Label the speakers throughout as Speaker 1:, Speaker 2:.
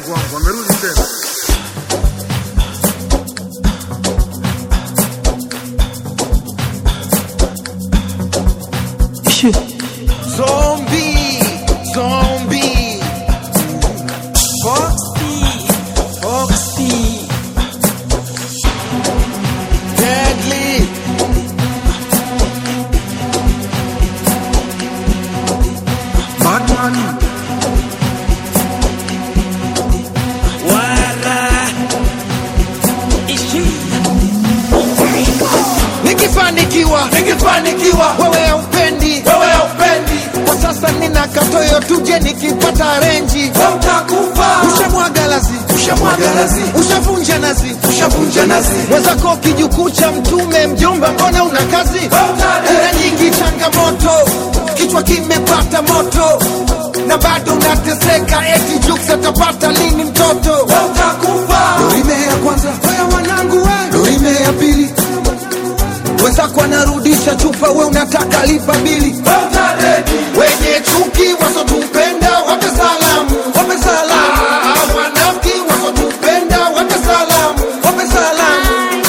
Speaker 1: Mungu wangu, amerudi tena.
Speaker 2: Zombie, zombie. Foxy, Foxy. Deadly.
Speaker 1: Batman,
Speaker 2: Wara. Ishi. Nikifanikiwa, nikifanikiwa, wewe haupendi, wewe haupendi. Kwa sasa nina katoyo, tuje nikipata renji, utakufa. Ushamwaga lazi, ushamwaga lazi, ushavunja nazi, ushavunja nazi. Mwenzako kijukuu cha mtume, mjomba, mbona una kazi? Una nyingi changamoto, kichwa kimepata moto na bado unateseka, eti Jux atapata lini mtoto? Utakufa. Dorime ya kwanza, wewe wanangu, we Dorime ya pili wenzako anarudisha chupa, we unataka lipa bili. Wenye chuki wasotupenda wape salamu, wape salamu. Ah, Wanafiki wasotupenda wape salamu, wape salamu.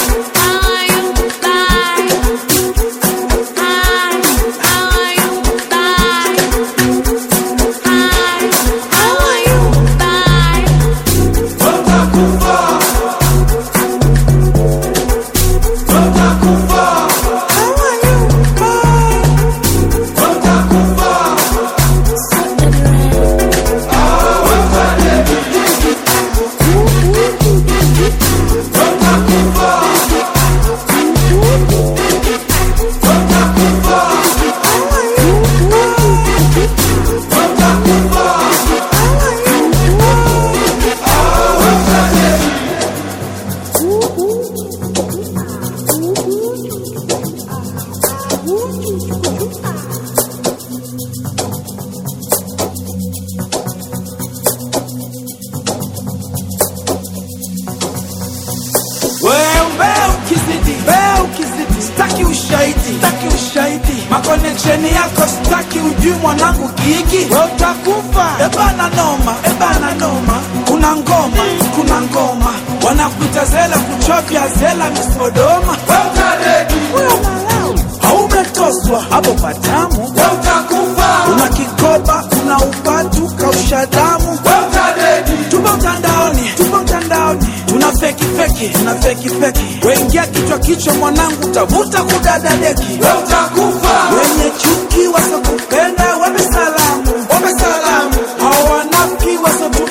Speaker 3: Wewe ukizidi, wewe ukizidi, staki ushahidi, staki ushahidi, makoneksheni yako staki, ujui mwanangu kiki, wewe utakufa. Ebana noma, ebana noma, kuna ngoma, kuna ngoma, wanakuita zela, kuchovya zela, misodoma, wewe utadedi, wewe unalau, haumetoswa hapo patamu, wewe utakufa. Una kikoba, una upatu, kausha damu, wewe utadedi, tupo mtandaoni, tupo mtandaoni, tuna feki feki, tuna feki feki, wengia kichwa kichwa, mwanangu, tavuta kudada deki, wewe utakufa. Wenye chuki wasokupenda, wape salamu, wape salamu, hawanafiki wasotu